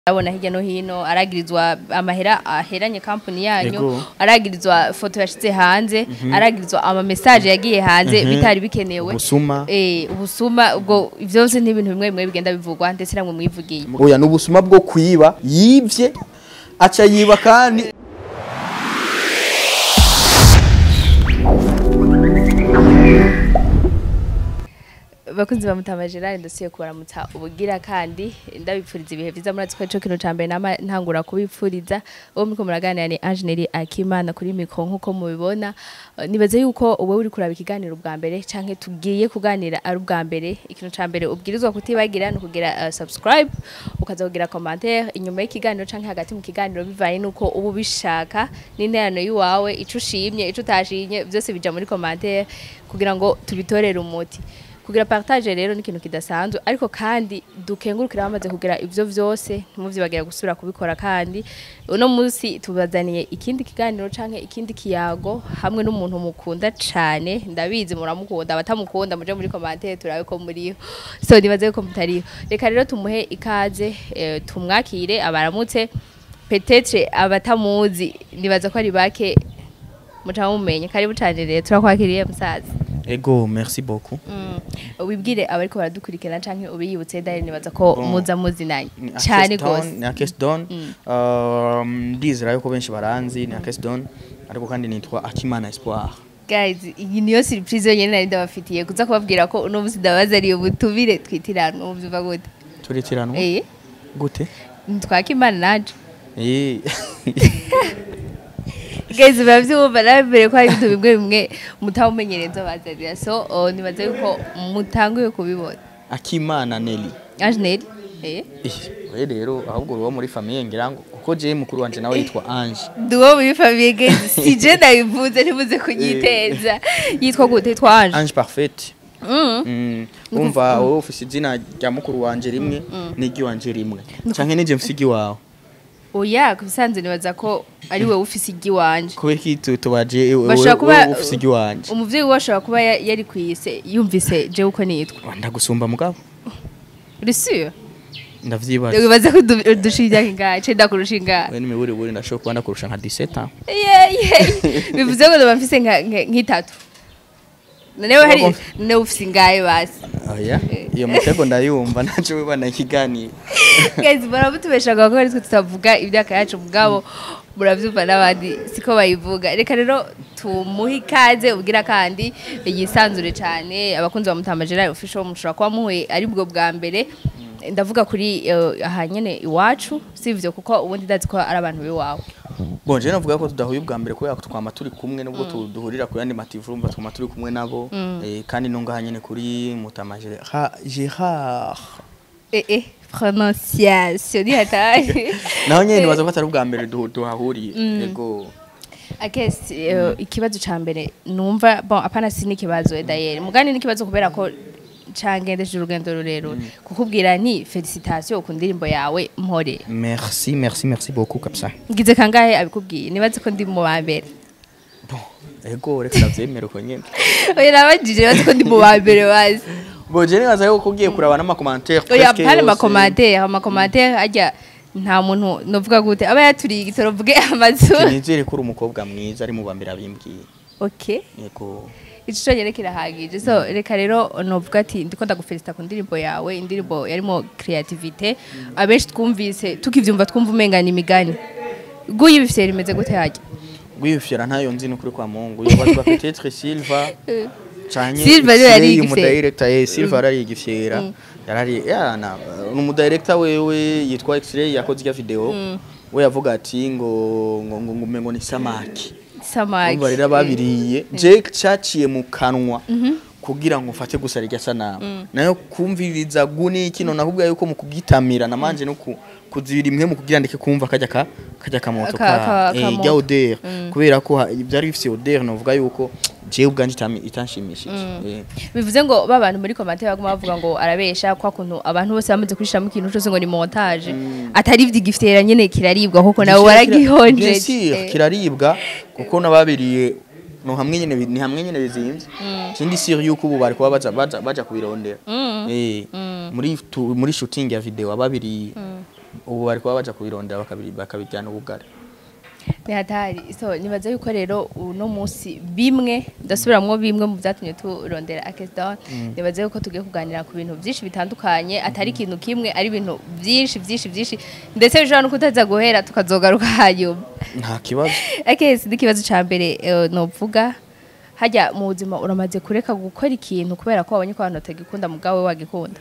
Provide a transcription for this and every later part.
abona hirya no hino aragirizwa amahera aheranye company yanyu Yego. aragirizwa foto yashize hanze aragirizwa ama message yagiye hanze bitari bikenewe Ubusuma. eh ubusuma ubwo ivyo byose ni ibintu bimwe bimwe bigenda bivugwa ndetse namwe mwivugiye oya ni ubusuma bwo kwiba yibye aca yiba kandi bakunzi ba Mutama Gerard ndasuye kubaramutsa ubugira kandi ndabipfuriza ibihe vyiza muri atwo kino cambere nama ntangura kubipfuriza uwo muriko muraganira ni Angeline Akimana kuri mikro nkuko mubibona Eh, nibaze yuko wowe uri kuraba ikiganiro ubwa mbere canke tugiye kuganira ari ubwa mbere ikintu cambere ubwirizwa kutibagira no kugira uh, subscribe ukaza kugira commentaire inyuma y'ikiganiro canke hagati mu kiganiro bivaye nuko ubu ubishaka n'interano yiwawe ico ushimye ico utashimye byose bija muri commentaire kugira ngo tubitorere umuti kugira partage rero ni ikintu kidasanzwe ariko kandi dukengurukira bamaze kugira ivyo vyose ntimuvyibagira gusubira kubikora kandi uno munsi tubazaniye ikindi kiganiro canke ikindi kiyago hamwe n'umuntu mukunda cane ndabizi muramukunda abatamukunda muje muri commentaire turabe ko muriho so nibaze ko mutariho reka rero tumuhe ikaze eh, tumwakire abaramutse petetre abatamuzi nibaza ko ari bake muca mumenye karibu cane rero turakwakiriye musaza ego merci beaucoup Mm. wibwire abariko baradukurikirana canke ubiyibutse dare nibaza ko Bon. muza muzinanye Ni cane Akeston, gose ni Akeston um, ndizera yuko benshi baranzi ni Akeston ariko kandi nitwa Akimana Espoir guys iyi niyo surprise yonyene nari ndabafitiye kuza kubabwira ko uno musi ndabazariye ubutumire twitirana uvyumva gute turitiranwa eh gute twakimana naje eh guys baravyumva nabere ko hari ibintu bimwe bimwe mutawumenyereza bazarira so oh, nibaza yuko mutanguye kubibona Akimana Nelly Angeneri eh Eh, we rero ahubwo uwo muri famille ngira ngo kuko je mukuru wanje nawe yitwa Ange duwo muri famille guys si je ndabivuze ntibuze kunyiteza yitwa gute yitwa Ange Ange Parfait Mm. Mm, umva wowe ufise izina rya mukuru wanje rimwe n'iry'iwanje rimwe canke nije mfise iry'iwawe oya kubisanzwe nibaza ko ari wowe ufise igi wanje kubera iki tu- tubaje wowe bashobora kuba wowe ufise iry'iwanje umuvyeyi we ashobora kuba ya- yari kwise yumvise je uko nitwa ndagusumba mugabo uri sûr ndavyibaza wibaza ko udu- udusha imyaka ingahe ce ndakurusha ingahe we n'imiburiburi ndashobora kuba ndakurusha nka 17 ans Ye, ye. bivuze ngo ndoba mfise nka- nka- nk'itatu noneho hari Wagomba- noneho ufise ingahe basi oya iyo mitego ndayumva naco wibana ikiganiro guys baramutubeshaga ko aritwe tutavuga imyaka yacu mugabo muravyumva n'abandi siko bayivuga reka rero tumuhe ikaze ubwira kandi yisanzure cyane abakunzi ba Mutama Gerard official mushobora kuba muhuye ari bwo bwa mbere ndavuga kuri eh, aha nyene iwacu sivyo kuko ubundi ndazi ko ari abantu b'iwawe bon je navuga ko tudahuye ubwa mbere kubera ko twama turi kumwe nubwo tu- duhurira ku yandi mativu urumva twama turi kumwe nabo eh, kandi no ngaha nyene kuri Mutama Gerard Gerard eh eh prononciation ni hatari naho nyene nibaza ko atari ubwa mbere duhu- duhahuriye yego Akes uh, ikibazo ca mbere numva bon apana si n'ikibazo edayeri mugani n'ikibazo kubera ko cangendesheje urugendo rurerure kukubwira nti felicitation ku ndirimbo yawe mpore merci merci merci beaucoup kabisa ngize kangahe abikubwiye nibaze ko ndi mu ba mbere bon ego reka ndavyemera uko nyene oya nabajije nibaze ko ndi mu ba mbere bazi bon je nibaza yuko ugiye kuraba n'amakomantere oya apana amakomantere amakomantere ajya nta muntu novuga gute aba yaturiye igitoro mvuge amazuru nizere ko uri umukobwa mwiza ari mu ba mbere abimbwiye okay yego ico cyonyene kirahagije so reka rero novuga ati ndiko ndagufelicita ku ndirimbo yawe indirimbo yarimo creativite abenshi twumvise tukivyumva twumva umengana imigani guyi bifise rimeze gute hajya gwiyufyira ntayo nzi n'ukuri kwa mungu yobazwa peut-être Silva canke Silva rero yari X-Ray, igifyera. umudirector eh Silva yari igifyera yarari yana umudirector wewe yitwa X-Ray yakoze iya video we yavuga ati ngo ngo ngo ngo ngo ni samaki samaki umva rero babiriye je caciye mu kanwa kugira ngo mfate gusa rirya sanamu nayo kumviriza guni kino nakubwiye yuko mu kugitamira namanje no ku- kuzibira imwe mu kugira ndeke kumva kajya ka kajya kamoto Ka- ka- ka eh, kamoto. rya odeur kubera ko ha- byari bifise odeur novuga yuko je ubwanje itami itanshimishije Eh. bivuze ngo ba bantu muri commentaire baguma bavuga ngo arabesha kwa kuntu abantu bose bamaze kurishamo ikintu cyose ngo ni montage atari ivy'igifitera nyene kiraribwa kuko nawe Bien waragihonje sûr, kiraribwa kuko nababiriye no hamwe nyene bi- ni hamwe nyene bizimvye sindi sure yuko ubu bari kuba baja baja baja kubirondera eh muri tu- muri shooting ya video ababiri ubu bari kuba baja kubirondera bakabiri- bakabijyana ubugari ni hatari so nibaza yuko rero uno munsi bimwe ndasubiramwo bimwe mu byatumye turondera akesidon nibaza yuko tugiye kuganira ku bintu byinshi bitandukanye atari ikintu kimwe ari ibintu byinshi byinshi byinshi ndetse bishobora no kutaza guhera tukazogaruka hanyuma nta kibazo akesi n'ikibazo cya mbere eh, novuga hajya mu buzima uramaze kureka gukora ikintu kubera ko wabonye ko abantu batagikunda mugabo we wagikunda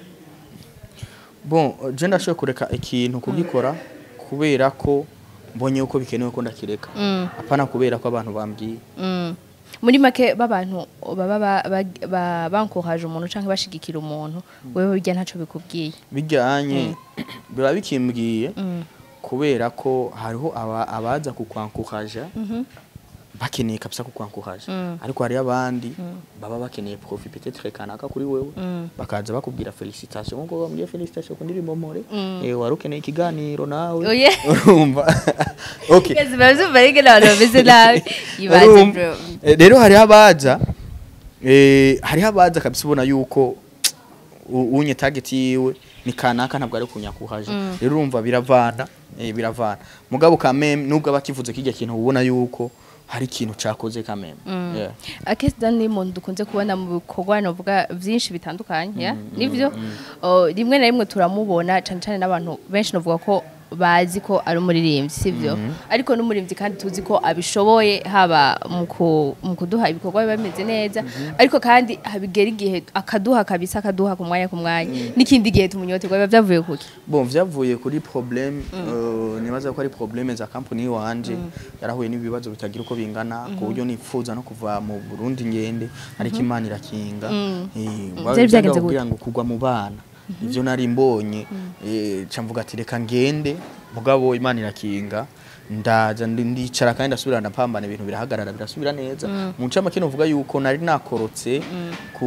bon je ndashoboye kureka ikintu kugikora kubera ko mbonye uko bikenewe ko ndakireka apana kubera ko abantu bambwiye Mm. muri make b'abantu baba ba- ba- ba- bankohaje umuntu cyangwa bashigikira umuntu wewe bijya ntacyo bikubwiye bijyanye biba bikimbwiye kubera ko hariho aba- abaza kukwankuhaja bakeneye kabisa kukwankuhaja ariko hariyo abandi baba bakeneye profit peut-être kanaka kuri wewe bakaza bakubwira felicitation ngo bamubwiye felicitation ku ndirimbo more eh wari ukeneye ikiganiro nawe Oye. urumva okay Kezi bavyumva rege n'abantu bameze nabi ibaze Urumva? bro Eh, rero hariho abaza eh, hariho abaza kabisa ubona yuko u- unye target yiwe ni kanaka ntabwo ari kunyakuhaje rero urumva biravana eh, biravana mugabo kameme nubwo aba akivuze kijya kintu ubona yuko hari ikintu cakoze kameme yeah. akesi dan ni umuntu dukunze kubona mu bikorwa navuga byinshi bitandukanye ya nivyo Oh, rimwe na rimwe turamubona cyane cyane n'abantu benshi navuga ko bazi ko ari umuririmbyi sivyo ariko n'umuririmbyi kandi tuzi ko abishoboye haba mu ku- mu kuduha ibikorwa biba bimeze neza ariko kandi habigera igihe akaduha kabisa akaduha ku mwanya ku mwanya n'ikindi gihe tumunyoterwa biba byavuye kuki bon vyavuye kuri problème euh, nibaza ko ari problème za company wanje yarahuye n'ibibazo bitagira uko bingana ku buryo nifuza no kuva mu Burundi ngende ariko Imana irakinga Eh, Vyari vyagenze kugira ngo kugwa mu bana ivyo nari mbonye eh, ca mvuga ati reka ngende mugabo Imana irakinga ndaza ndi- ndicara kandi ndasubira ndapambana ibintu birahagarara birasubira neza mu ncamake novuga yuko nari nakorotse ku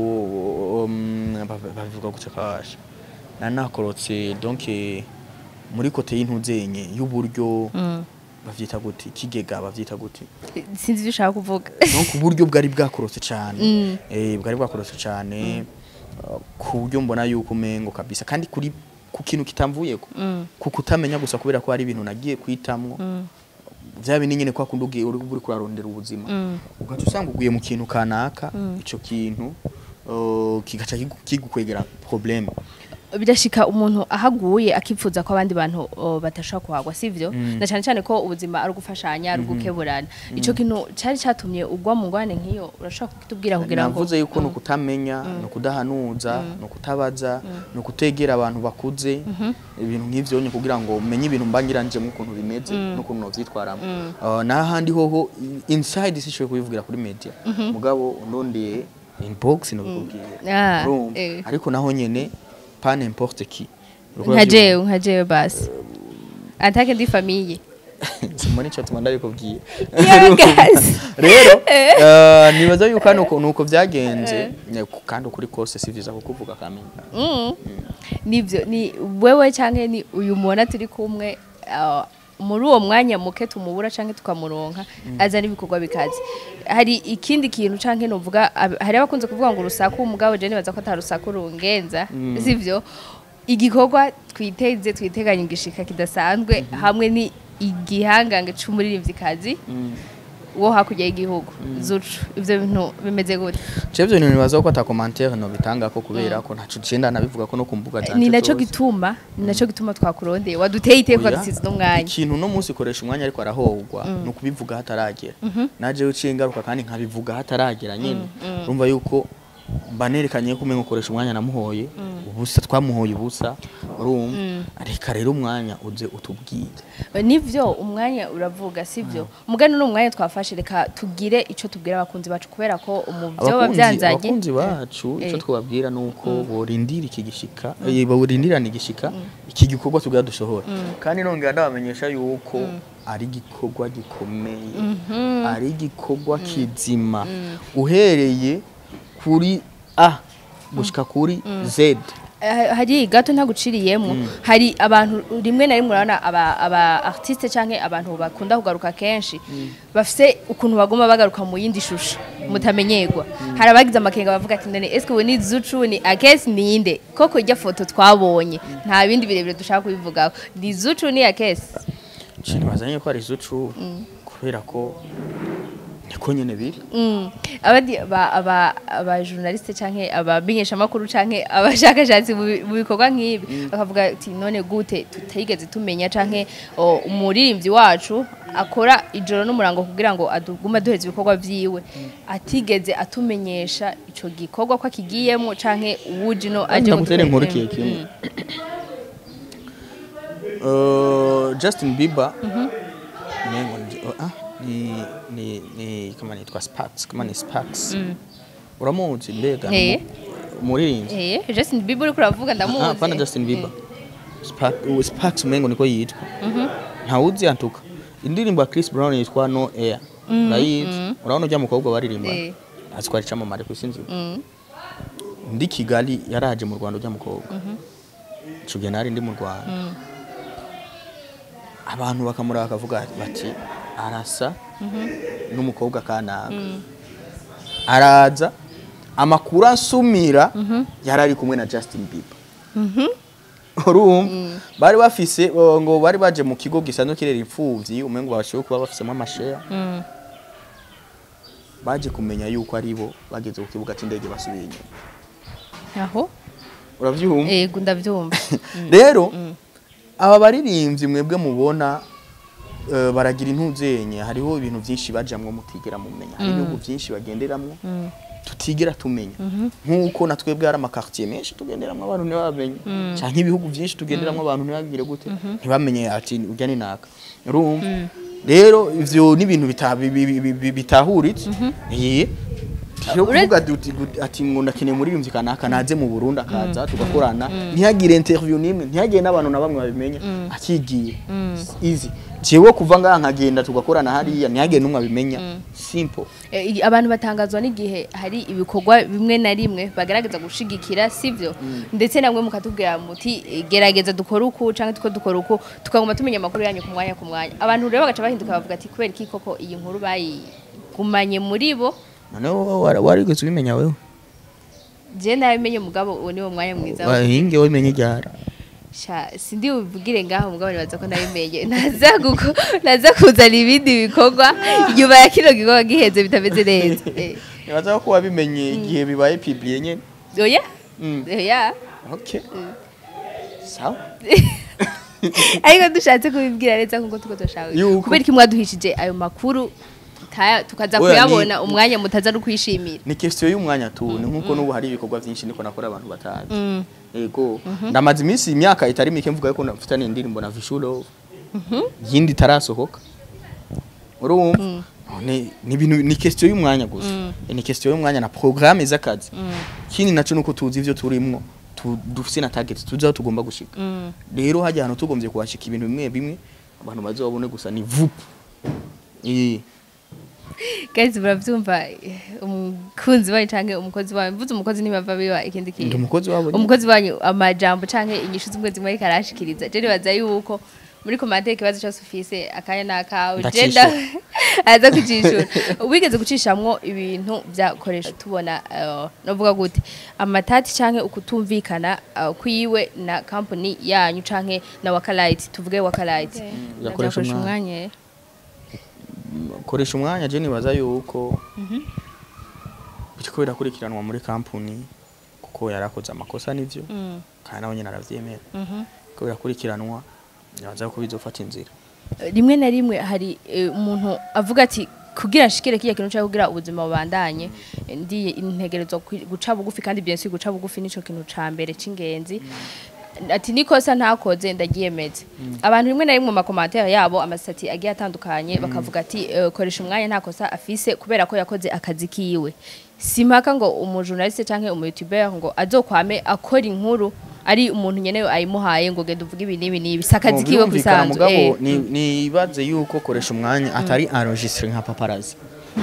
um, bav- babivuga guca kasha nari nakorotse donc eh, muri kote y'intuzenye y'uburyo bavyita gute ikigega bavyita gute sinzi ivyo ushaka kuvuga donc uburyo bwari bwakorotse cyane eh bwari bwakorotse cyane uh, ku buryo mbona yuko umengo kabisa kandi kuri ku kintu kitamvuyeko ku kutamenya gusa kubera ko hari ibintu nagiye kwitamwo vya bintu nyene kwa kundi ugiye uri uri kurarondera ubuzima ugaca usanga uguye mu kintu kanaka ico kintu uh, kigaca kigu- kigukwegera problème birashika umuntu ahaguye akipfuza ko abandi bantu o, batashobora kuhagwa sivyo na cyane cyane ko ubuzima ari ugufashanya ari ugukeburana ico kintu cari catumye ugwa mu ngwane nk'iyo urashobora kutubwira kugira ngo navuze yuko ni ukutamenya ni ukudahanuza ni ukutabaza ni ukutegera abantu bakuze ibintu nk'ivyo nyine kugira ngo umenye ibintu mbangiranjemo ukuntu bimeze n'ukuntu novyitwaramo Uh, n'ahandi hoho i- inside sishoboye kubivugira kuri media mugabo ndondeye inbox nobikubwiye Ah, Urumva? eh. ariko naho nyene pas n'importe qui nka jewe nka jewe basi atake ndi famiye simoni ico tuma ndabikubwiye Yagazi. rero eh, nibaza yuko hano uko- nuko byagenze Ne- kandi ukuri kose si vyiza kukuvuga kamenya Mm. nivyo ni wewe canke ni uyu mubona turi kumwe ah, muri uwo mwanya muke tumubura canke tukamuronka azana ibikorwa bikaze hari ikindi kintu canke novuga ab- hari abakunze kuvuga ngo urusaku umugabo je nibaza ko ata rusaku rungenza sivyo igikorwa twiteze twiteganya igishika kidasanzwe hamwe ni igihangange c'umuririmvyikazi wo hakurya y'igihugu zucu ivyo bintu bimeze gute Chevyo ni nibaza ko ata commentaire no bitanga ko kubera ko ntaco cenda nabivuga ko no ku mbuga zanje ni naco zose. gituma ni naco gituma twakurondeye waduteye iteka Oya, dusize n'umwanya ikintu no munsi koresha umwanya ariko arahogwa ni ukubivuga hataragera naje uciye ingaruka kandi nkabivuga hataragera nyine urumva yuko mba nerekanye ko umenga ukoresha umwanya namuhoye ubusa twamuhoye ubusa urumva reka rero umwanya uze utubwire nivyo umwanya uravuga sivyo mugani ni umwanya twafashe reka tugire ico tubwira abakunzi bacu kubera ko mu vyo abakunzi bavyanzanye abakunzi bacu icyo Eh. twababwira ni uko borindira iki gishika eh, borindirana igishika iki gikorwa tubwira dusohora kandi nongera ndabamenyesha yuko ari igikorwa gikomeye ari igikorwa kizima uhereye kuri a gushika kuri z eh, hari gato ntaguciriyemo hari abantu rimwe na rimwe urabona aba aba artiste canke abantu bakunda kugaruka kenshi bafise ukuntu bagomba bagaruka mu yindi shusho mutamenyerwa hari abagize amakenga bavuga ati none eske we ni Zucu ni Akesi ni inde koko irya foto twabonye nta bindi birebire dushaka kubivugaho ni Zucu ni Akesi Cini bazanye ko ari zucu kubera ko niko nyene biri Mm. abandi aba aba aba journaliste canke abamenyesha makuru canke abashakashatsi mu bi- mu bikorwa nk'ibi bakavuga ati none gute tutigeze tumenya canke o, umuririmbyi wacu akora ijoro n'umurango kugira ngo adugume duheza ibikorwa vyiwe atigeze atumenyesha ico gikorwa ko akigiyemo canke uwuje no aje ndagutere inkuru kutwereka. kiye kimwe Uh, Justin Bieber nengo ndi- oh, ah, ni ni ni kama nitwa Sparks kama ni Sparks uramuzi mbega Eh. umuririmbyi Eh, Justin Bieber uriko uravuga ndamuzi ah pana Justin Bieber Spark uh, Sparks mengo niko yitwa ntawuzi antuka indirimbo ya Chris Brown yitwa No Air urayizi urabona ujya mukobwa baririmba Eh. aziko icamamare ku isi nzima Mm. ndi Kigali yaraje mu Rwanda ujya mukobwa ico gihe nari ndi mu Rwanda abantu bakamuraba bakavuga bati arasa n'umukobwa kanaka araza amakuru asumira yari ari kumwe na Justin Bieber urumva bari bafise uh, ngo bari baje mu kigo gisanzwe kirera imfuvyi umengo bashoboye kuba bafisemo amashare Mm. baje kumenya yuko ari bo bageze ku kibuga c'indege basubiye inyuma aho uravyumva yego ndavyumva rero aba baririmbyi mwebwe mubona eh, baragira intuzenye hariho ibintu byinshi bajamwo mutigera mumenya hari ibihugu byinshi bagenderamwo tutigera tumenya nk'uko na twebwe hari amakartier menshi tugenderamwo abantu ntibamenye cyangwa ibihugu byinshi tugenderamwo abantu ntibagire gute ntibamenye ati urya ni naka urumva rero ivyo ni ibintu bita- bi- bi- bi- bi- bitahuritse Eh. rero Ure- kuvuga duti- gu- ati ngo ndakeneye umuririmbyi kanaka naze mu Burundi akaza tugakorana ntihagire interview nimwe ntihagire n'abantu na bamwe babimenya akigiye easy jewe kuva ngaha nkagenda tugakorana hariya ntihagire n'umwe abimenya simple Eh, i- abantu batangazwa n'igihe hari ibikorwa bimwe na rimwe bagaragaza gushigikira sivyo ndetse namwe mukatubwira muti eh, gerageza dukore uku canke tuko dukora uku tukaguma tumenya amakuru yanyu ku mwanya ku mwanya abantu rero bagaca bahinduka bavuga ati kubera iki koko iyi nkuru bayigumanye muri bo noneho wara- warigeze ubimenya wewe je nabimenye mugabo uwo niwo mwanya mwiza wo- wahinge wabimenye ryari sha sindi buvugire ngaho mugabo nibaza ko nabimenye naza guko naza kuzana ibindi bikorwa inyuma ya kino gikorwa giheze bitameze neza Eh, nibaza ko wabimenye igihe bibaye publié nyene oya Mm. oya okay sawa ariko dushatse kubibwira neza nkuko tuko dushaka Yuko. kubera iki mwaduhishije ayo makuru tutaya- tukaza Oya, ni- kuyabona umwanya mutaza no kwishimira ni question y'umwanya tu ni nkuko n'ubu hari ibikorwa byinshi niko nakora abantu batazi yego ndamaze iminsi imyaka itari mike mvuga yuko mfitanye indirimbo na Vishulo yindi itarasohoka urumva none ni ibintu ni question y'umwanya gusa ni question y'umwanya na programme z'akazi kindi naco nuko tuzi ivyo turimwo tu- dufise na target tuzi aho tugomba gushika rero hajya ahantu tugombye kuhashika ibintu bimwe bimwe abantu bazobone gusa ni vup eh guys muravyumva eh, umukunzi wanyu canke umukozi wanyu mvuze umukozi ntibava biba ikindi ndi kintu umukozi wabo nyene. umukozi wanyu amajambo canke inyishu zimwe zimwe ariko arashikiriza je nibaza yuko muri komante ikibazo cyose ufise akanya n'akawe je Ndacishura. nda- aza kucishura wigeze gucishamwo ibintu byakoresha tubona eh, novuga gute amatati canke ukutumvikana eh, kwiwe na company yanyu canke na wakalaiti tuvuge wakalaiti Byakoresha umwanya. umwanya eh. koresha umwanya je nibaza yuko biriko birakurikiranwa muri kampuni kuko yarakoze amakosa n'ivyo Mm, kandi nawe nyene aravyemera mhm. ko birakurikiranwa nibaza yuko bizofata inzira rimwe na rimwe hari eh, umuntu avuga ati kugira nshikire kiya kintu cyo kugira ubuzima bubandanye eh, ndi integerezwa kwi- guca bugufi kandi bien sûr guca bugufi nico kintu ca mbere c'ingenzi ati nikosa ntakoze ndagiyemeze abantu rimwe na rimwe mu makomantere yabo amasati agiye atandukanye bakavuga ati eh, koresha umwanya ntakosa afise kubera ko yakoze akazi kiwe simpaka ngo umujournaliste canke umu youtuber ngo azokwame akora inkuru ari umuntu nyene ayimuhaye ngo genda uvuge ibi n'ibi n'ibi si akazi Mu kiwe birumvikana kusanzwe mugabo eh. ni- nibaze yuko koresha umwanya atari enregistre nka paparazzi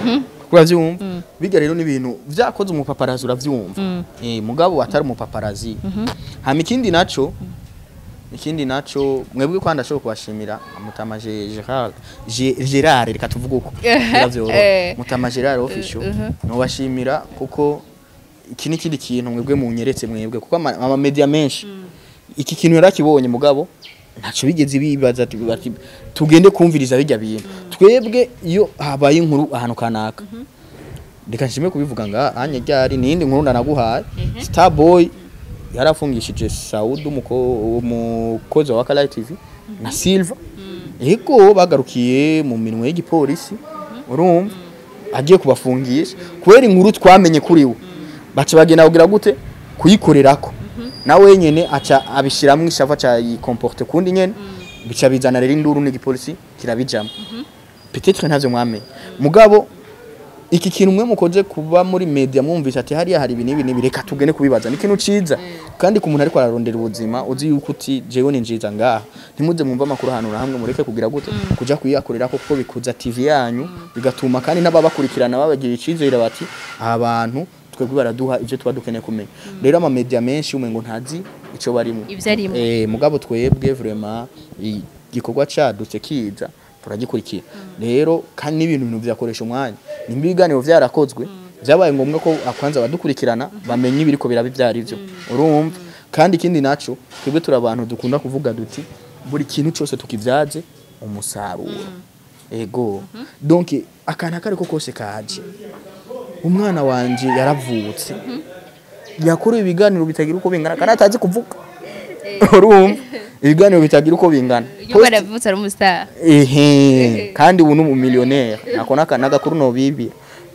uravyumva bijya rero n'ibintu vyakoze umupaparazi uravyumva eh mugabo atari umupaparazi hama ikindi naco ikindi naco mwebwe kwanda ashobora kubashimira mutama Ge- Gerard Ge- Gerard reka tuvuge uko Biravyorora. Eh. mutama Gerard official nobashimira kuko iki ni kindi kintu mwebwe munyeretse mwebwe kuko ama ama media menshi iki kintu yarakibonye mugabo ntaco bigeze bibaza ati- bati tugende kumviriza bijya bintu twebwe iyo habaye inkuru ahantu kanaka reka nshime kubivuga nga anye ryari nindi nkuru ndanaguhaye Starboy yarafungishije Saud umuko- umukozi wa Kala TV na Silva ego bagarukiye mu minwe y'igipolisi urumva agiye kubafungisha kubera inkuru twamenye kuri we baca bagenda kugira gute kuyikorerako nawe nyene aca abishiramwo ishava ca yikomporte kundi nyene bica bizana rero induru n'igipolisi kirabijamo peut-être ntavyo mwamenye mugabo iki kintu mwe mukoze kuba muri media mwumvise ati hariya hari ibintu ibi reka tugende kubibaza ni ikintu ciza kandi ku muntu ariko ararondera ubuzima uzi yuko uti jewe ni njiza ngaha ntimuze mwumva amakuru ahantu na hamwe mureke kugira gute kuja kuyiyakorera kuko bikuza TV yanyu bigatuma kandi n'ababakurikirana babagira icizere bati aba bantu twebwe baraduha ivyo tuba dukeneye kumenya rero ama media menshi umengo ntazi ico barimo Ivyo arimo. eh mugabo twebwe vraiment igikorwa cadutse kiza turagikurikira rero kandi n'ibintu bintu byakoresha umwanya nimba ibiganiro byarakozwe byabaye ngombwa ko akwanza abadukurikirana bamenye ibiriko biraba ibyo ari byo urumva kandi ikindi naco twebwe turi abantu dukunda kuvuga duti buri kintu cyose tukivyaze umusaruro ego donc akantu akariko kose kaje umwana wanje yaravutse yakora ibiganiro bitagira uko bingana kandi atazi kuvuga urumva ibiganiro bitagira uko bingana iyo baravutse ari umustar ehe kandi ubu ni umumiliyoneri ako ni aka- n'agakuru nobibira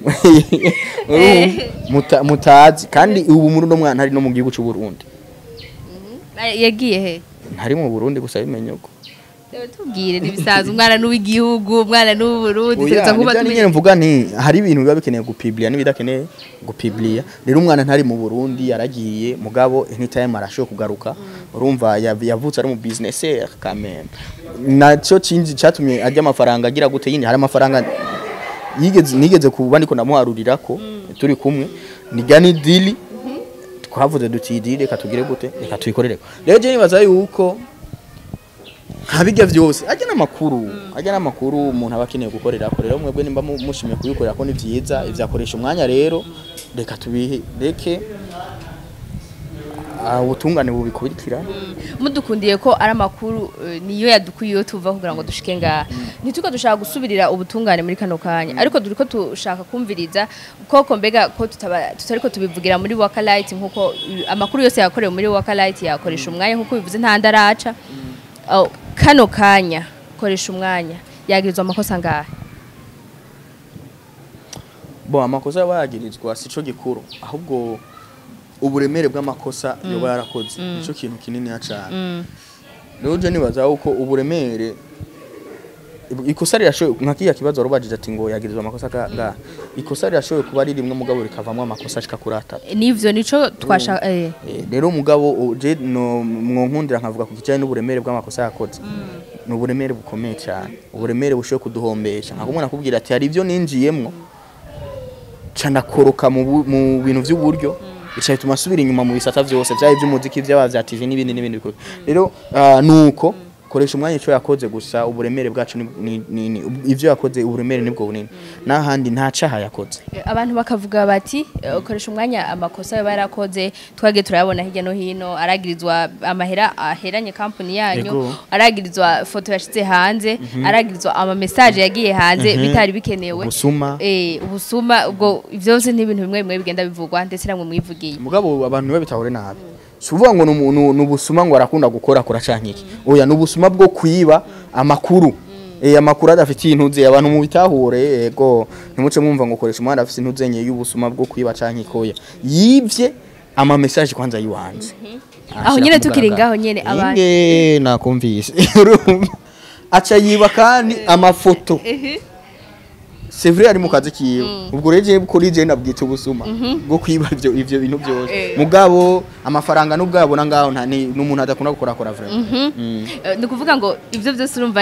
Urumva? Muta- mutazi kandi ubu muri uno mwana ari no mu gihugu cy'u Burundi yagiye he ntari mu Burundi gusa bimenye uko Rero tubwire ntibisanzwe umwana n'uw'igihugu umwana n'uw'uburundi Oya, tuza kuba nibyo tumenye nyine mvuga nti hari ibintu biba bikeneye gupibliya n'ibidakeneye gupibliya rero umwana ntari mu Burundi yaragiye mugabo anytime arashoboye kugaruka urumva yav- yavutse ari mu businessaire quand même naco cinzi catumye ajya amafaranga agira gute yindi hari amafaranga yigeze nigeze kuba ndiko ndamuharurira ko turi kumwe nijya ni dili twavuze duti iyi dili reka tugire gute reka tuyikorere rero je nibaza yuko ntabijya byose ajya n'amakuru ajya n'amakuru umuntu aba akeneye gukorera ko rero mwebwe nimba mu- mushimiye kubikorera ko ni byiza ibyakoresha umwanya rero reka tubireke ah, ubutungane bubikurikira mudukundiye ko ari amakuru eh, niyo yadukuyeho tuva kugira ngo dushike ngaha ntituko dushaka gusubirira ubutungane muri kano kanya ariko duri ko dushaka kumviriza koko mbega ko tutaba tutariko tubivugira muri waka light nkuko eh, amakuru yose yakorewe muri waka light yakoresha umwanya nkuko bivuze nta ndaraca Oh, kano kanya koresha umwanya yagirizwa amakosa ngaha bo amakosa yaba yagirizwa si cyo gikuru ahubwo uburemere bw'amakosa yoba yarakoze nicyo kintu kinini cyane rero je nibaza uko uburemere ikosa rirashoboye nka kiya kibazo warubajije ati ngo yagirizwa amakosa ga ga ikosa rirashoboye kuba ari rimwe mugabo rikavamo amakosa ashika kuri atatu nivyo nico twashaka eh Eh, rero mugabo u- je no mwonkundira nkavuga ku kijanye n'uburemere bw'amakosa yakoze ni uburemere bukomeye cyane uburemere bushoboye kuduhombesha nka kumwe nakubwira ati hari ibyo ninjiyemwo ca ndakoroka mu bu- mu bintu by'uburyo bica bituma asubira inyuma mu bisata byose byaba iby'umuziki byaba bya TV n'ibindi n'ibindi bikorwa rero ah, nuko koresha umwanya icyo yakoze gusa uburemere bwacu ni, ni, ni, ni ivyo yakoze uburemere nibwo bunini n'ahandi nta caha yakoze abantu bakavuga bati eh, ukoresha umwanya amakosa yaba yarakoze twagiye turayabona hirya no hino aragirizwa amahera aheranye kampani yanyu Yego. aragirizwa foto yashize hanze aragirizwa ama message yagiye hanze bitari bikenewe ubusuma eh ubusuma ubwo ivyo byose ni ibintu bimwe bimwe bigenda bivugwa ndetse namwe mwivugiye mugabo abantu niwe bitahure nabi si uvuga ngo ni umuntu- ni ubusuma ngo arakunda gukora kora canke iki oya ni ubusuma bwo kwiba amakuru eh amakuru adafitiye intuze abantu mu bitahure yego ntimuce mwumva ngo koresha umwana afite intuze nke y'ubusuma bwo kwiba canke ikoya yivye ama message kwanza yiwanze Aho nyene tukiri ngaho nyene abantu- inge nakumvise urumva aca yiba kandi amafoto c'est vrai ari mu kazi kiwe ubwo rero je kuri je nabwita ubusuma bwo kwiba ivyo ivyo bintu byose Eh. mugabo amafaranga n'ubwabo na ngaho nta ni n'umuntu adakunda gukora kora vraiment Mm. Eh, ni ukuvuga ngo ivyo byose urumva ni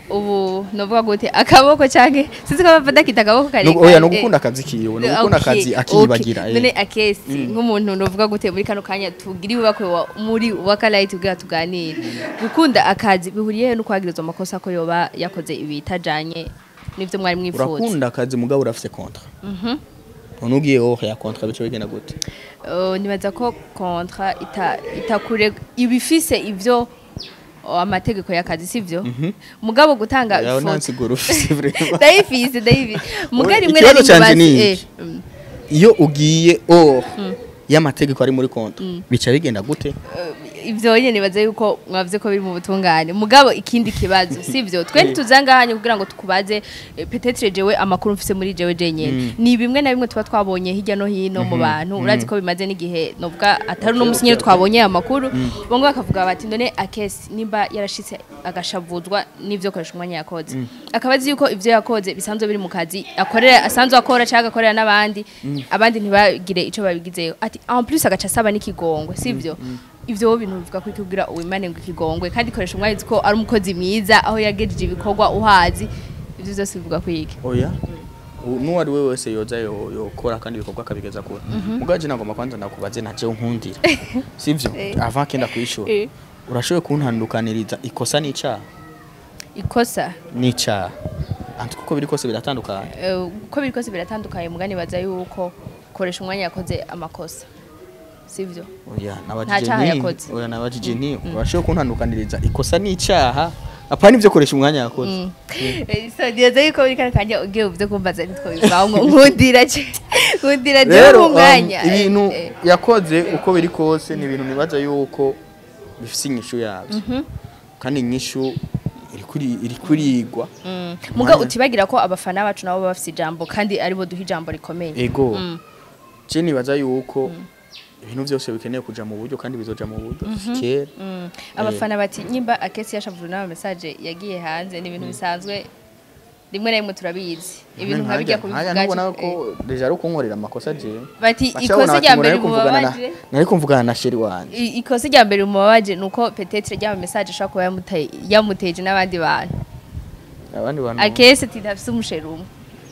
ubu novuga gute akaboko canke sinzi ko bava dakita akaboko kare No- oya no gukunda akazi kiwe no gukunda akazi akiyibagira none eh. akesi nk'umuntu novuga gute muri kano kanya tugira ibakwe wa muri wakalaiti ubwira tuganire gukunda akazi bihuriye he no kwagirizwa amakosa ko yoba yakoze ibitajanye n'ivyo mwari mwifuza urakunda akazi mugabo urafise kontra none ugiye wowe ya kontra bice bigenda gute Uh, nibaza ko kontra ita itakure ibifise ivyo oh, amategeko y'akazi sivyo mugabo gutanga yawe ifoto nansigura ufise vraiment ndayifise ndayifise mugabo rimwe Ikibazo rimwe canje basi- ni eh, iki? mm. iyo ugiye or y'amategeko ari muri kontra bica bigenda gute ivyo nyene nibaza yuko mwavuze ko biri mu butungane mugabo ikindi kibazo sivyo twe ntituzangahanye kugira ngo tukubaze eh, peut-être jewe amakuru mfise muri jewe jenyene ni bimwe na bimwe tuba twabonye hirya no hino mu bantu urazi ko bimaze n'igihe novuga atari uno musi nyene twabonye aya makuru bongo bakavuga bati ndone akesi nimba yarashitse agashavuzwa n'ivyo koresha umwanya yakoze akaba azi yuko ivyo yakoze bisanzwe biri mu kazi akorera asanzwe akora cyangwa akorera n'abandi abandi ntibagire ico babigizeyo ati en plus agaca asaba n'ikigongwe sivyo ivyo wowe bintu bivuga ko ikubwira uwimane ngo ikigongwe kandi koresha umwanya uzi ko ari umukozi mwiza aho yagejeje ibikorwa uhazi ivyo vyose bivuga ko iki oya U- n'uwari we wese yoza yo- yokora kandi ibikorwa akabigeza kure mugaje nagomba kwanza ndakubaze na jewe nkundira sivyo Eh. avant kenda kwishura Eh. urashoboye kuntandukaniriza ikosa n'icaha ikosa n'icaha anti kuko biri kose biratandukanye eh, uko biri kose biratandukanye mugani baza yuko koresha umwanya yakoze amakosa sivyo oya Nta nabajije caha ni yakoze. oya nabajije ni urashoboye kuntandukaniriza ikosa n'icaha apana ivyo koresha umwanya yakoze Eh, so nibaza yuko muri kano kanya ugiye uvuze kumbaza nitwo bivaho ngo nkundira ce nkundira jewe rero mu um, mwanya ibintu Eh, yakoze uko biri kose ni ibintu nibaza yuko bifise inyishu yavyo kandi inyishu iri kuri- iri kurigwa mm. muga utibagira ko abafana bacu nabo baba bafise ijambo kandi aribo duha ijambo rikomeye ego je nibaza yuko ibintu vyose bikeneye kuja mu buryo kandi bizoja mu buryo kera Mm. abafana bati nyimba akesi yashavuje n'ama message yagiye hanze ni ibintu bisanzwe rimwe na rimwe turabizi ibintu nka bijya nkajya kubivuga ntubona ci- ko deja ari ukunkorera amakosa jewe bati Bacabona ikosa bati rya ngo mbere nari kuvugana na- mubabaje nari kumvugana na sheri wanje i- ikosa rya mbere mubabaje nuko petetre ryama message ashobora kuba yamute- yamuteje n'abandi bantu abandi bantu akesi tidafise umusheri umwe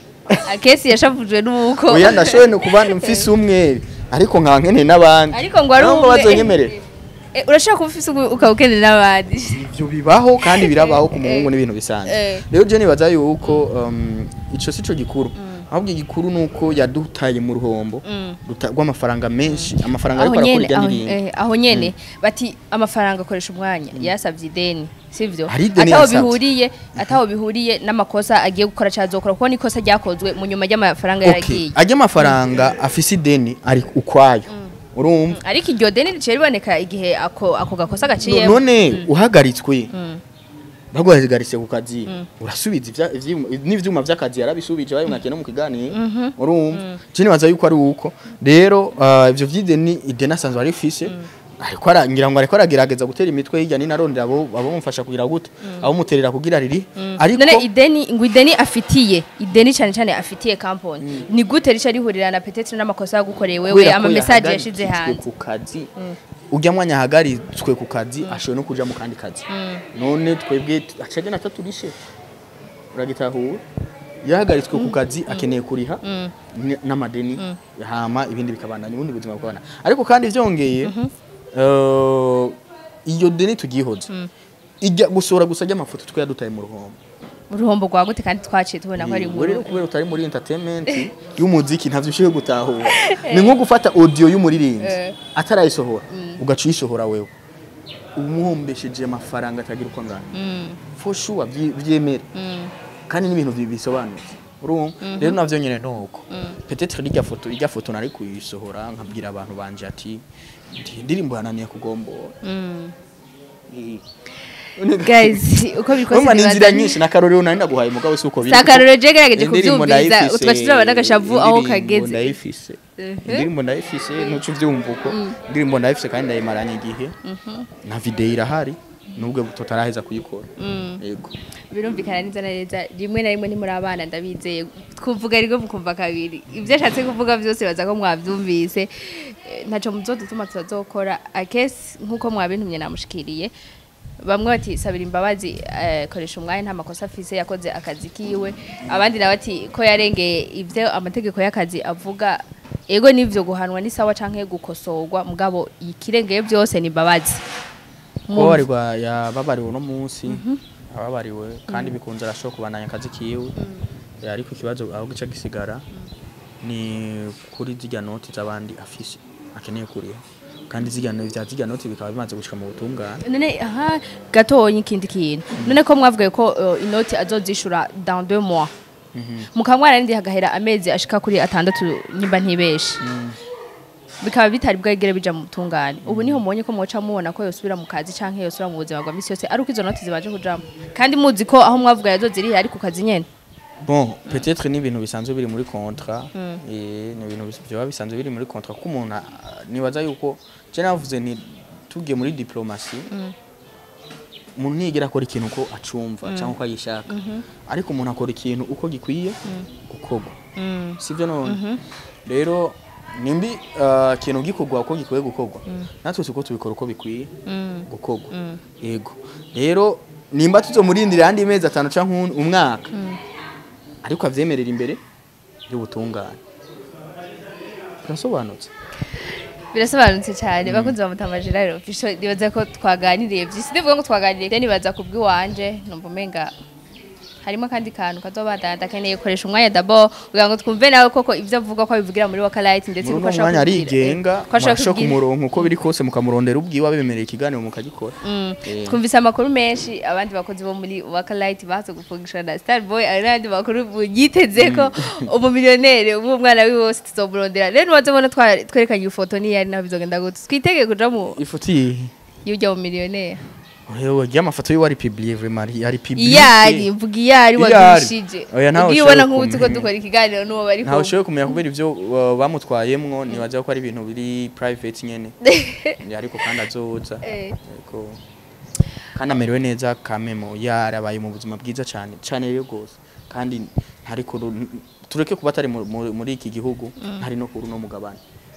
akesi yashavujwe n'uko oya ndashoboye no kuba mfise umwe ariko nkaba nkeneye n'abandi ariko ngo ari Nabo umwe bazonyemerera Eh, urashobora kuba ufise umwe ukaba ukeneye n'abandi ivyo bibaho kandi birabaho ku muhungu n'ibintu bisanzwe Eh. rero je nibaza yuko um, ico sico gikuru ahubwo igikuru nuko yadutaye mu ruhombo ruta- rw'amafaranga menshi amafaranga aho ariko arakora nyene irya aho- ndirimbo eh, aho nyene bati amafaranga akoresha umwanya yasavye ideni sivyo Hari ideni ataho yasavye. bihuriye ataho bihuriye n'amakosa agiye gukora cyazokora kuko nikosa ryakozwe mu nyuma y'amafaranga okay yaragiye ajya amafaranga afise ideni ari ukwayo urumva ariko iryo deni riciye riboneka igihe ako ako gakosa No- gaciyemo none uhagaritswe baguhagaritse ku kazi urasubiza ivya- ivyuma- n'ivyuma vy'akazi yarabisubije bayo mwakena mu kiganiro urumva je nibaza yuko ari uko rero ah, ivyo vy'ideni ideni asanzwe arifise ariko ara- ngira ngo ariko aragerageza gutera imitwe hirya nino arondera abo abamufasha kugira gute abamuterera kugira riri ariko none ideni ngo ideni afitiye ideni cyane cyane afitiye kampani ni gute rica rihurira na petetre n'amakosa yagukoreye wewe kubera ko ama message yashize yahagaritswe hanze ku kazi ujya mwanya yahagaritswe ku kazi ashoboye no kuja mu kandi kazi none twebwe acage na taturishe uragitahura yahagaritswe ku kazi akeneye kuriha n- n'amadeni hama ibindi bikabandanya ubundi buzima bukabana ariko kandi vyongeye eh, iyo deni tugihoze ijya gusora gusa ry'amafoto twe yadutaye mu ruhombo uruhombo rwa gute kandi twaciye tubona ko ari Yego, rero inkuru kubera utari muri entertainment y'umuziki ntavyo ushoboye gutahura ni nko gufata audio y'umuririmbyi Eh. atarayisohora ugaca uyisohora wewe umuhombesheje amafaranga atagira uko angana for sure vyi- vyemere kandi n'ibintu bi- bisobanutse urumva rero navyo nyene nuko peut-être irya foto irya foto nari kuyisohora nkabwira abantu banje ati "Ndi- indirimbo yananiye kugombora Eh. guys uko bikoze Urumva ni nibaza- inzira nyinshi n'akarorero nari naguhaye mugabo si uko biri sakarore je gerageje Indirimbo kuvyumviza ndayifise, utwaca turabona agashavu aho indirimbo kageze ndayifise Mhm. indirimbo ndayifise ntuca uvyumva uko indirimbo ndayifise kandi ndayimaranye igihe na video irahari nubwo tutaraheza kuyikora yego birumvikana neza na neza rimwe na rimwe ntimuri abana ndabizeye kuvuga rimwe mukumva kabiri ibyo ashatse kuvuga byose baza ko mwabyumvise Eh, ntaco muzodutuma tutazokora akesi nk'uko mwabintumye namushikiriye bamwe bati sabira imbabazi eh, koresha umwanya nta makosa afise yakoze akazi kiwe abandi nawe ati ko yarengeye ivyo amategeko y'akazi avuga ego nivyo guhanwa ni sawa canke gukosorwa mugabo ikirengeye byose ni imbabazi kubabarirwa yababariwe uno munsi ababariwe kandi bikunze arashobora kubandanya akazi kiwe Eh, ariko ikibazo aho gica gisigara ni kuri zirya noti z'abandi afise akeneye kuriha kandi zirya no- vya zirya noti bikaba bimaze gushika mu butungane none aha gatonya ikindi kintu none ko mwavugaye ko uh, inoti azozishura dans deux mois mukaba mwararindi hagahera amezi ashika kuri atandatu nyimba ntibeshe bikaba bitari bwegere bija mu butungane ubu niho mubonye ko mwoca mubona ko yosubira mu kazi canke yosubira mu buzima bwa misi yose ari uko izo noti zibaje kujamo kandi muzi ko aho mwavuga yazozirihe ari ku kazi nyene bon peut-être ni ibintu bisanzwe biri muri contrat eh ni ibintu bis- vyoba bisanzwe biri muri contrat ko umuntu ah, nibaza yuko je navuze ni tugiye muri diplomasi umuntu ntiyigera akora ikintu uko acumva cyangwa uko ayishaka ariko umuntu akora ikintu uko gikwiye gukorwa sivyo none rero nimbi ah, ikintu gikorwa uko gikwiye gukorwa natwe siko tubikora uko bikwiye gukorwa yego rero nimba tuzomurindira andi mezi atanu canke un- umwaka ariko avyemerera imbere y'ubutungane birasobanutse birasobanutse cyane bakunze bamutamajira rero fisho nibaza ko twaganiriye byinshi ndivuga ngo twaganiriye rero nibaza ku bw'iwanje numva umenga harimo akandi kantu kazobandana ndakeneye gukoresha umwanya dabo kugira ngo twumve nawe koko ibyo avuga ko abivugira muri wakalite ndetse muri nuko uno ashaka mwanya kubwira- arigenga eh, ko ashaka mwashaka kubwira- umurongo uko biri kose mukamurondera ubwiwe abemerera ikiganiro mukagikora Mm. Eh. twumvise amakuru menshi abandi bakozi bo muri wakalite baza gufungisha na starboy ari n'andi makuru yiteze ko umumiliyoneri ubu umwana wiwe wose tuzomurondera rero nuwaze ubona twa- twerekanye ifoto niyo ari naho bizogenda gute twitege kuja mu ifoto iyi y'ujya mu miliyoneri yewe amafoto yiwe ari publiye vraiment ari- ari publiye iyari mvuga iyari Iyari. wagurishije Oya, ntawe ubwiye ubona ushobora nk'ubu tuko kumenya. dukora ikiganiro n'uwo bari ntawe kumwe ushoboye kumenya kubera ivyo uh, bamutwayemwo nibaza ko ari ibintu biri private nyene ariko kandi azoza Eh. Yego. kandi amerewe neza kamemo yarabaye mu buzima bwiza cyane cyane rero rwose kandi ntari kuru tureke kuba atari mu- mu- muri iki gihugu ntari no kuri uno mugabane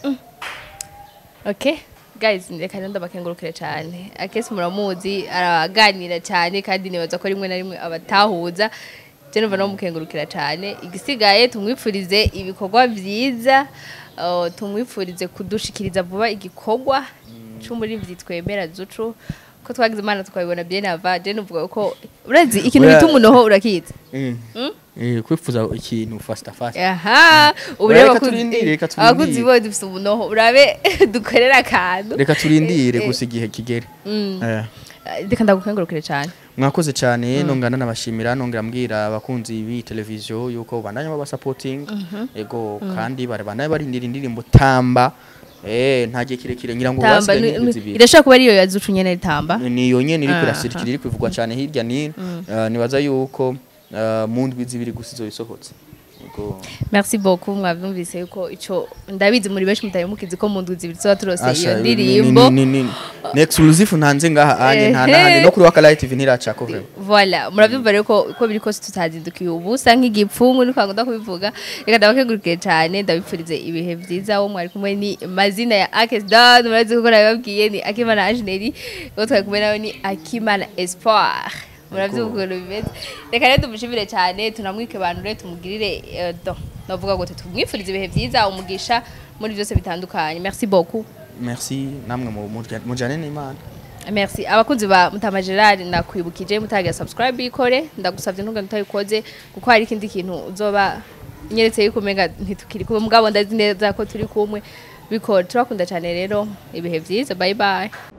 okay guys reka rero ndabakengurukire cyane akesi muramuzi araganira cyane kandi nibaza ko rimwe na rimwe abatahuza je numva no mukengurukira cyane igisigaye tumwipfurize ibikorwa byiza uh, tumwipfurize kudushikiriza vuba igikorwa c'umurimvyi twemera zucu ko twagize imana tukabibona bien ava je nuvuga ko urazi ikintu Oya. bita umunoho urakizi Eh, kwifuza ikintu fasta fasta aha ubu Reka rero abakunzi- turindire, reka turindire. abakunzi bo dufite umunoho urabe dukorera akantu reka turindire Eh, eh. gusa igihe kigere Mm. Eh. reka ndagukengurukire cyane mwakoze cyane nongana nabashimira nongera mbwira abakunzi b'iyi televiziyo yuko bandanya baba supporting ego kandi barabandanya barindira indirimbo tamba eh nta gihe kirekire ngira ngo tamba basigaye ni- n'indwi ni- zibiri irashobora kuba ariyo yazucu nyene tamba niyo nyene iri Aha. kurasirikira iri kwivugwa cyane hirya nino Eh, nibaza yuko eh, mu ndwi zibiri gusa izobisohotse ego merci beaucoup mwavyumvise yuko ico ndabizi muri benshi mutari mukizi ko mu ndwi zibiri tuba turose iyo Asha, ni- ndirimbo ni- ni- ni- ni exclusive ntanze ngaha anje nta Ehe. nahandi no kuri wakalayi tv ntiracako vraiment voilà murabyumva rero ko uko biri kose tutazindukiye ubusa nk'igipfungu ni kwanga kubivuga reka ndabakengurukire cyane ndabipfurize ibihe byiza wo mwari kumwe ni mazina ya Akes Dan murazi ko nabibabwiye ni Akimana Angeneri uwo twari kumwe nawe ni Akimana Espoir murabyumva ukuntu bimeze reka rero tumushimire cyane tunamwike banure tumugirire eh, do navuga ngo tumwifurize ibihe byiza umugisha muri byose bitandukanye merci beaucoup merci namwe mu- murya- mujane n'imana Merci. Abakunzi ba Mutama Gerard nakwibukije mutagira subscribe ikore ndagusavye ntunga ntayikoze kuko hari ikindi kintu uzoba nyeretse yuko umenga ntitukiri kumwe mugabo ndazi neza ko turi kumwe bikora turakunda cyane rero ibihe byiza bye bye